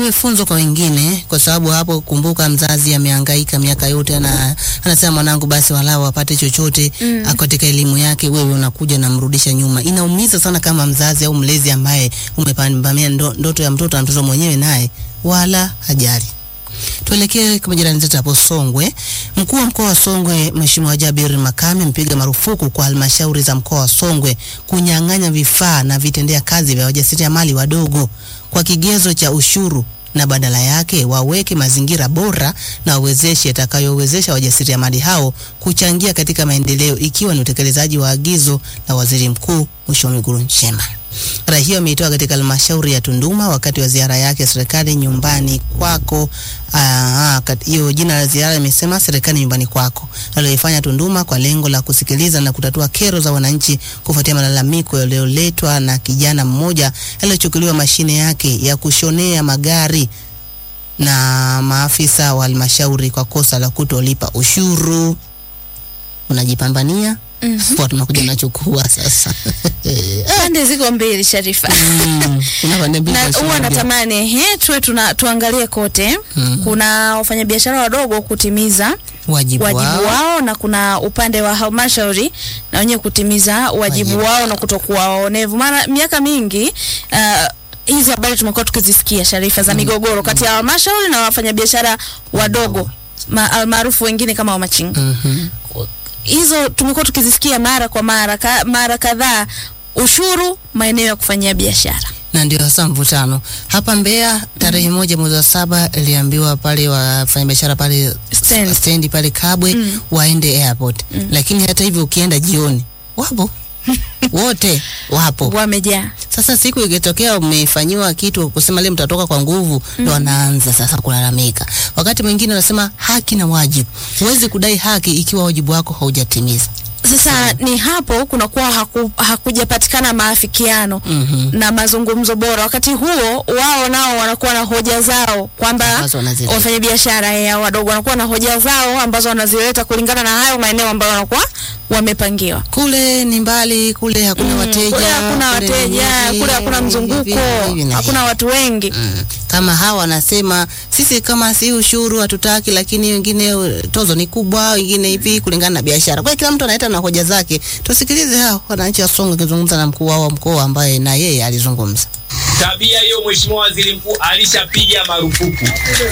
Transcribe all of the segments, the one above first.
liwe funzo kwa wengine, kwa sababu hapo, kumbuka, mzazi amehangaika miaka yote na anasema mwanangu, basi walau apate chochote mm. katika elimu yake, wewe unakuja namrudisha nyuma. Inaumiza sana kama mzazi au mlezi ambaye umepambania ndo, ndoto ya mtoto na mtoto mwenyewe naye wala hajali. Tuelekee kwa jirani zetu hapo Songwe. Mkuu wa mkoa wa Songwe Mheshimiwa Jabir Makame mpiga marufuku kwa halmashauri za mkoa wa Songwe kunyang'anya vifaa na vitendea kazi vya wajasiriamali wadogo kwa kigezo cha ushuru na badala yake waweke mazingira bora na wawezeshe yatakayowezesha wajasiriamali hao kuchangia katika maendeleo ikiwa ni utekelezaji wa agizo la Waziri Mkuu Mheshimiwa Mwigulu Nchemba. Rai hiyo ameitoa katika halmashauri ya Tunduma wakati wa ziara yake serikali nyumbani kwako. Hiyo jina la ziara imesema serikali nyumbani kwako, aliyoifanya Tunduma kwa lengo la kusikiliza na kutatua kero za wananchi kufuatia malalamiko yaliyoletwa na kijana mmoja aliyochukuliwa mashine yake ya kushonea magari na maafisa wa halmashauri kwa kosa la kutolipa ushuru. Unajipambania Mm -hmm. Tunakuja nachukua sasa. Pande ziko mbili Sharifa. Mm, kuna pande mbili. Na huwa natamani he tuwe tuna tuangalie kote. Mm. Kuna wafanyabiashara wadogo kutimiza wajibu, wajibu wao. wao na kuna upande wa halmashauri na wenyewe kutimiza wajibu, Wajibu. wao na kutokuwa waonevu. Mara miaka mingi uh, hizi habari tumekuwa tukizisikia Sharifa za migogoro kati ya halmashauri na wafanyabiashara wadogo ma, almaarufu wengine kama wamachinga. Mhm. Hizo tumekuwa tukizisikia mara kwa mara ka, mara kadhaa, ushuru maeneo ya kufanyia biashara. na ndio hasa mvutano hapa Mbeya. Tarehe moja mwezi wa saba iliambiwa pale wafanyabiashara pale Stand. stendi pale Kabwe waende airport, lakini hata hivyo ukienda jioni wapo wote wapo. Wamejaa. Sasa siku ikitokea umefanyiwa kitu kusema leo mtatoka kwa nguvu, ndo wanaanza sasa kulalamika. Wakati mwingine wanasema haki na wajibu. Huwezi kudai haki ikiwa wajibu wako haujatimiza. Sasa ni hapo kunakuwa haku, hakujapatikana maafikiano Mhm. na mazungumzo bora. Wakati huo wao nao wanakuwa na hoja zao kwamba Ambazo wanazileta. wafanyabiashara ya wadogo wanakuwa na hoja zao ambazo wanazileta kulingana na hayo maeneo ambayo wanakuwa wamepangiwa. Kule ni mbali, kule hakuna wateja, Kule hakuna kule ni wateja, hivi, kule hakuna hivi, mzunguko, hivi na hakuna watu wengi. Mm. Kama hawa wanasema sisi kama si ushuru hatutaki, lakini wengine uh, tozo ni kubwa, wengine hivi kulingana na biashara. Kwa hiyo kila mtu analeta na hoja zake. Tusikilize hao wananchi wa Songwe wakizungumza na mkuu wao wa mkoa ambaye na yeye alizungumza. Tabia hiyo Mheshimiwa Waziri Mkuu alishapiga marufuku,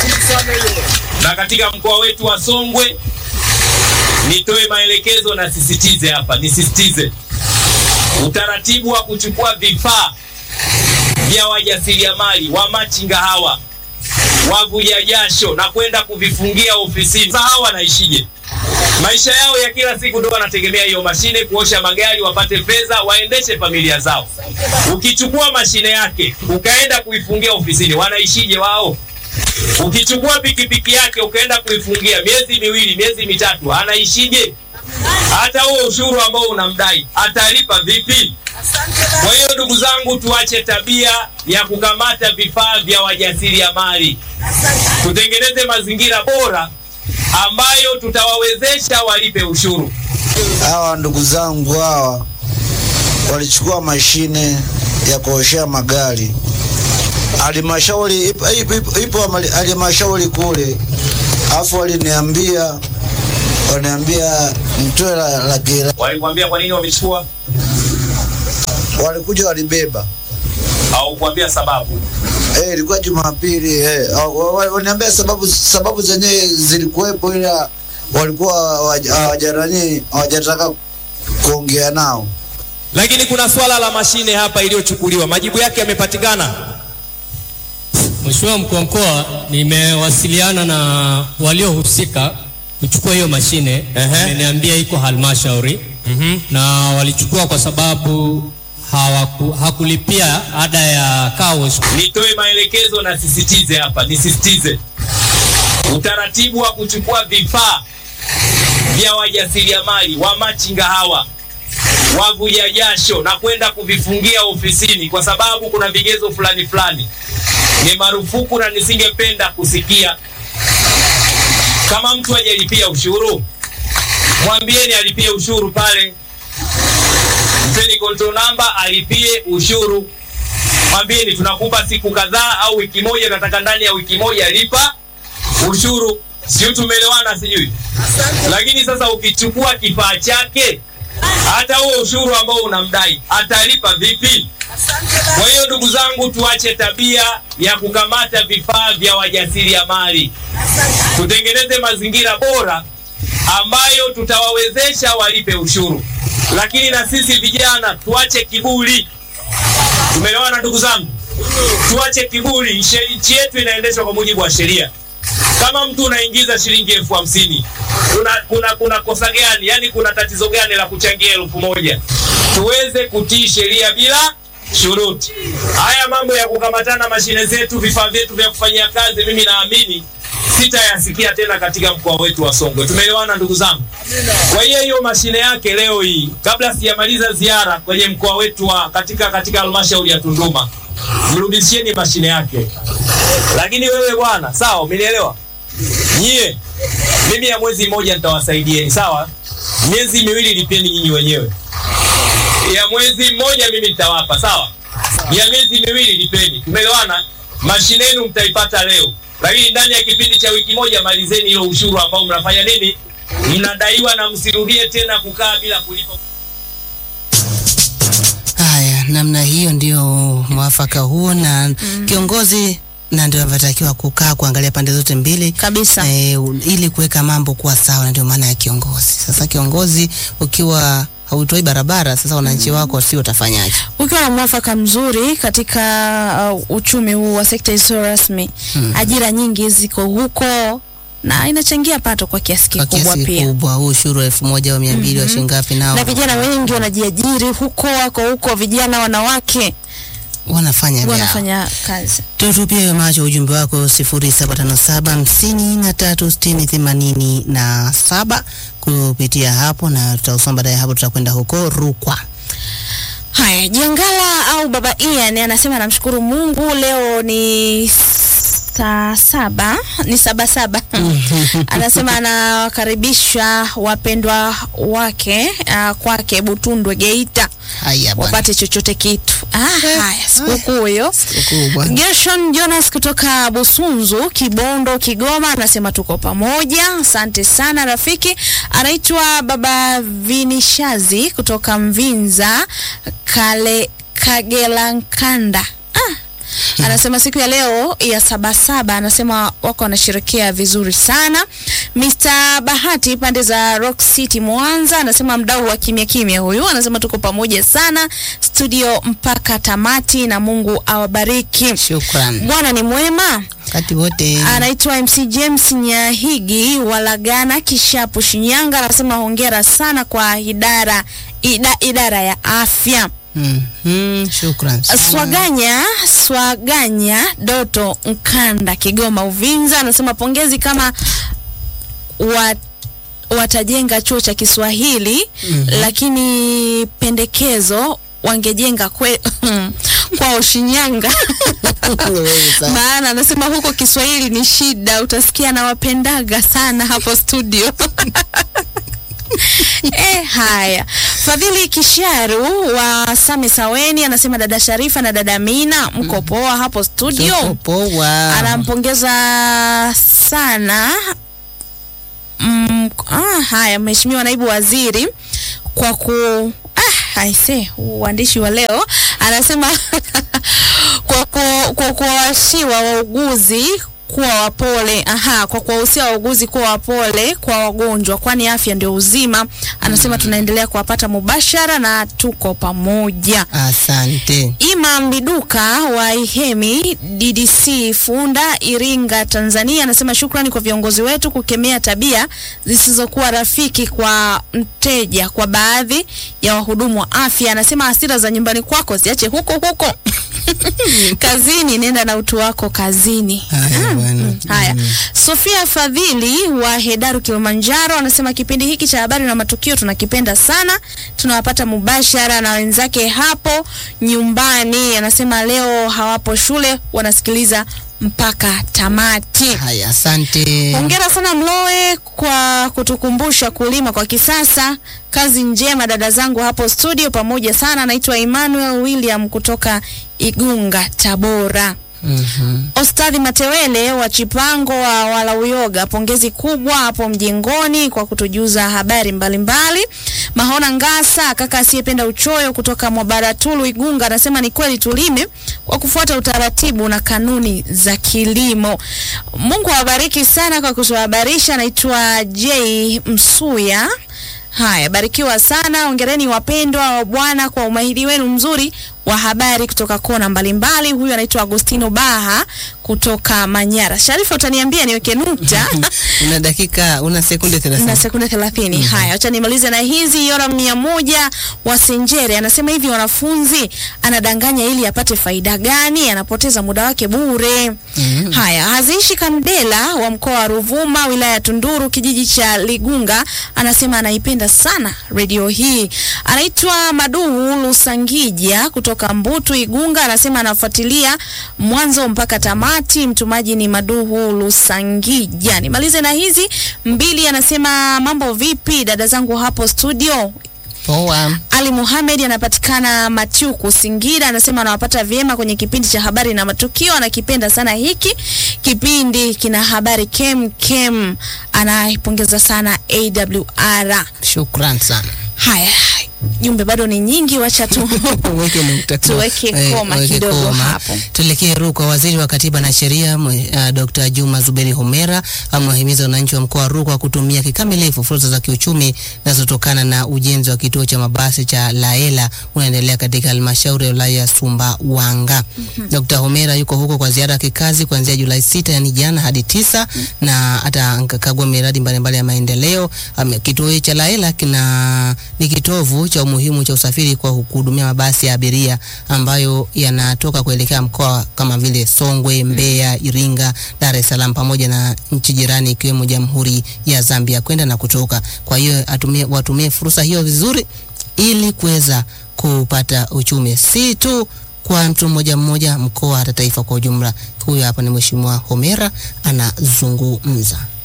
na katika mkoa wetu wa Songwe, nitoe maelekezo na sisitize hapa, nisisitize utaratibu wa kuchukua vifaa vya wajasiriamali wa machinga hawa wavuja jasho na kwenda kuvifungia ofisini. Sasa hawa wanaishije? Maisha yao ya kila siku ndio wanategemea hiyo mashine kuosha magari, wapate fedha, waendeshe familia zao. Ukichukua mashine yake ukaenda kuifungia ofisini, wanaishije wao? Ukichukua pikipiki yake ukaenda kuifungia miezi miwili, miezi mitatu, anaishije? Hata huo ushuru ambao unamdai atalipa vipi? Kwa hiyo ndugu zangu, tuache tabia ya kukamata vifaa vya wajasiriamali, tutengeneze mazingira bora ambayo tutawawezesha walipe ushuru. Hawa ndugu zangu hawa walichukua mashine ya kuoshea magari halmashauri, ipo- ipo ipo- ipo amali- halmashauri kule, alafu waliniambia waniambia mtoe la- laki la- Walikwambia kwa nini wamechukua walikuja walibeba au kuambia sababu? Eh, ilikuwa Jumapili eh. Wa- wa- Waniambia sababu sababu zenyewe zilikuwepo, ila walikuwa hawaja- hawajanani hawajataka kuongea nao. Lakini kuna swala la mashine hapa iliyochukuliwa, majibu yake yamepatikana. Mheshimiwa mkuu wa mkoa, nimewasiliana na waliohusika kuchukua hiyo mashine. Ehe. Wameniambia iko halmashauri na walichukua kwa sababu hawaku, hakulipia ada ya car wash. Nitoe maelekezo na sisitize hapa, nisisitize utaratibu wa kuchukua vifaa vya wajasiriamali wa machinga hawa wavuja jasho na kwenda kuvifungia ofisini, kwa sababu kuna vigezo fulani fulani ni marufuku, na nisingependa kusikia kama mtu hajalipia ushuru, mwambieni alipie ushuru pale, mpeni control number alipie ushuru mwambieni tunakupa siku kadhaa au wiki moja, nataka ndani ya wiki moja lipa ushuru. Sio, tumeelewana? Sijui. Lakini sasa ukichukua kifaa chake, hata huo ushuru ambao unamdai atalipa vipi? Kwa hiyo ndugu zangu, tuache tabia ya kukamata vifaa vya wajasiriamali, tutengeneze mazingira bora ambayo tutawawezesha walipe ushuru, lakini na sisi vijana tuache kiburi. Tumeelewana ndugu zangu? Tuache kiburi. Nchi nchi yetu inaendeshwa kwa mujibu wa sheria. Kama mtu unaingiza shilingi elfu hamsini kuna, kuna, kuna kosa gani? Yani kuna tatizo gani la kuchangia elfu moja Tuweze kutii sheria bila shuruti. Haya mambo ya kukamatana mashine zetu, vifaa vyetu vya kufanyia kazi, mimi naamini sitayasikia tena katika mkoa wetu wa Songwe. Tumeelewana ndugu zangu? Kwa hiyo hiyo mashine yake leo hii, kabla sijamaliza ziara kwenye mkoa wetu wa katika katika halmashauri ya Tunduma, mrudishieni mashine yake. Lakini wewe bwana, sawa, umenielewa? Nyie mimi ya mwezi mmoja nitawasaidieni, sawa? Miezi miwili lipeni nyinyi wenyewe, ya mwezi mmoja mimi nitawapa, sawa? Ya miezi miwili lipeni, tumeelewana? Mashine yenu mtaipata leo, lakini ndani ya kipindi cha wiki moja malizeni hilo ushuru ambao mnafanya nini, mnadaiwa, na msirudie tena kukaa bila kulipa. Haya, namna hiyo ndio mwafaka huo, na kiongozi na ndio anavyotakiwa kukaa kuangalia pande zote mbili Kabisa. eh, u- ili kuweka mambo kuwa sawa, na ndio maana ya kiongozi. Sasa kiongozi ukiwa hautoi barabara, sasa wananchi wako sio utafanyaje? Ukiwa na mwafaka mzuri katika uh, uchumi huu wa sekta isiyo rasmi ajira nyingi ziko huko na inachangia pato kwa kiasi Kwa kikubwa kiasi pia. kikubwa, huu ushuru wa elfu moja au mia mbili wa shilingi ngapi nao Na vijana wengi wanajiajiri huko, wako huko, vijana wanawake wanafanya vyao. wanafanya kazi. Tutupie macho ujumbe wako sifuri saba tano saba hamsini na tatu sitini themanini na saba kupitia hapo, na tutausoma baadaye. Hapo tutakwenda huko Rukwa. Haya, Jangala au Baba Ian anasema anamshukuru Mungu leo ni saa saba ni saba saba. anasema anawakaribisha wapendwa wake uh, kwake Butundwe Geita Haya bwana, wapate chochote kitu. Ah, haya sikukuu hiyo. sikukuu bwana. Gershon Jonas kutoka Busunzu, Kibondo, Kigoma anasema tuko pamoja. Asante sana rafiki. Anaitwa Baba Vinishazi kutoka Mvinza, Kale Kagelankanda. Ah. Anasema siku ya leo ya sabasaba, anasema wako wanasherekea vizuri sana. Mr. Bahati pande za Rock City Mwanza, anasema mdau wa kimya kimya huyu, anasema tuko pamoja sana studio mpaka tamati, na Mungu awabariki. Shukran Bwana ni mwema. wakati wote. Anaitwa MC James Nyahigi Walagana Kishapu Shinyanga, anasema hongera sana kwa idara ida, idara ya afya. Mhm, shukran sana. Swaganya Swaganya Doto Nkanda Kigoma Uvinza anasema pongezi kama wa, watajenga chuo cha Kiswahili lakini pendekezo wangejenga kwe, kwao Shinyanga Wewe sasa. maana anasema huko Kiswahili ni shida, utasikia nawapendaga sana hapo studio. Eh, haya. Fadhili Kisharu wa Same Saweni anasema dada Sharifa na dada Mina mko poa hapo studio. Tuko poa. Anampongeza sana mm, ah, haya Mheshimiwa Naibu Waziri kwa ku ah, aise uandishi wa leo anasema kwa ku, kwa kuwawashiwa wauguzi kuwa wapole aha, kwa kuwahusia wauguzi kuwa wapole kwa wagonjwa, kwani afya ndio uzima. Anasema tunaendelea kuwapata mubashara na tuko pamoja. Asante. Imam Biduka wa Ihemi DDC Funda Iringa Tanzania anasema shukrani kwa viongozi wetu kukemea tabia zisizokuwa rafiki kwa mteja kwa baadhi ya wahudumu wa afya. Anasema hasira za nyumbani kwako ziache huko huko kazini, nenda na utu wako kazini. Haya bwana. Haya, Sofia Fadhili wa Hedaru Kilimanjaro anasema kipindi hiki cha habari na matukio tunakipenda sana, tunawapata mubashara na wenzake hapo nyumbani. Anasema leo hawapo shule, wanasikiliza mpaka tamati. Haya, asante. Hongera sana Mloe kwa kutukumbusha kulima kwa kisasa. Kazi njema dada zangu hapo studio, pamoja sana. Naitwa Emmanuel William kutoka Igunga, Tabora. Mhm. Ostadhi Matewele wa Chipango wa Walauyoga, pongezi kubwa hapo mjengoni kwa kutujuza habari mbalimbali. Mahona Ngasa, kaka asiyependa uchoyo kutoka Mwabaratulu Igunga, anasema ni kweli tulime kwa kufuata utaratibu na kanuni za kilimo. Mungu awabariki sana kwa kutuhabarisha. Anaitwa J Msuya. Haya, barikiwa sana. Ongereni wapendwa wa Bwana kwa umahiri wenu mzuri wa habari kutoka kona mbalimbali. Huyu anaitwa Agostino Baha kutoka Manyara. Sharifa, utaniambia niweke nukta una dakika una sekunde na 30 sekunde thelathini. Haya, acha nimalize na hizi. Yora mia moja wa Senjere anasema hivi, wanafunzi anadanganya ili apate faida gani? Anapoteza muda wake bure. Haya, Haziishi Kandela wa mkoa wa Ruvuma, wilaya ya Tunduru, kijiji cha Ligunga, anasema anaipenda sana redio hii. Anaitwa Maduhu Lusangija kutoka Mbutu Igunga, anasema anafuatilia mwanzo mpaka tamati. Mtumaji ni Maduhu Lusangija. Nimalize na hizi mbili, anasema mambo vipi dada zangu hapo studio? poa Ali Muhamed anapatikana Machuku Singira, anasema anawapata vyema kwenye kipindi cha habari na matukio. Anakipenda sana hiki kipindi, kina habari kem kem. Anaipongeza sana AWR. shukran sana Haya, jumbe bado ni nyingi, wacha tu Weke nukta tu. Tuweke Eh, koma weke kidogo koma. hapo. Tuelekee Rukwa. Waziri wa Katiba na Sheria mwe- uh, Dr. Juma Zuberi Homera amewahimiza wananchi wa mkoa wa Rukwa kutumia kikamilifu fursa za kiuchumi zinazotokana na ujenzi wa kituo cha mabasi cha Laela unaendelea katika halmashauri ya wilaya ya Sumbawanga. Dr. Homera yuko huko kwa ziara ya kikazi kuanzia Julai sita yani jana hadi tisa na atakagua miradi mbalimbali ya maendeleo. Ame- Kituo hiki cha Laela kina ni kitovu cha umuhimu cha usafiri kwa kuhudumia mabasi ya abiria ambayo yanatoka kuelekea mkoa kama vile Songwe, Mbeya, Iringa, Dar es Salaam pamoja na nchi jirani ikiwemo Jamhuri ya Zambia kwenda na kutoka. Kwa hiyo atumie, watumie fursa hiyo vizuri ili kuweza kupata uchumi si tu kwa mtu mmoja mmoja, mkoa hata taifa kwa ujumla. Huyo hapa ni Mheshimiwa Homera anazungumza.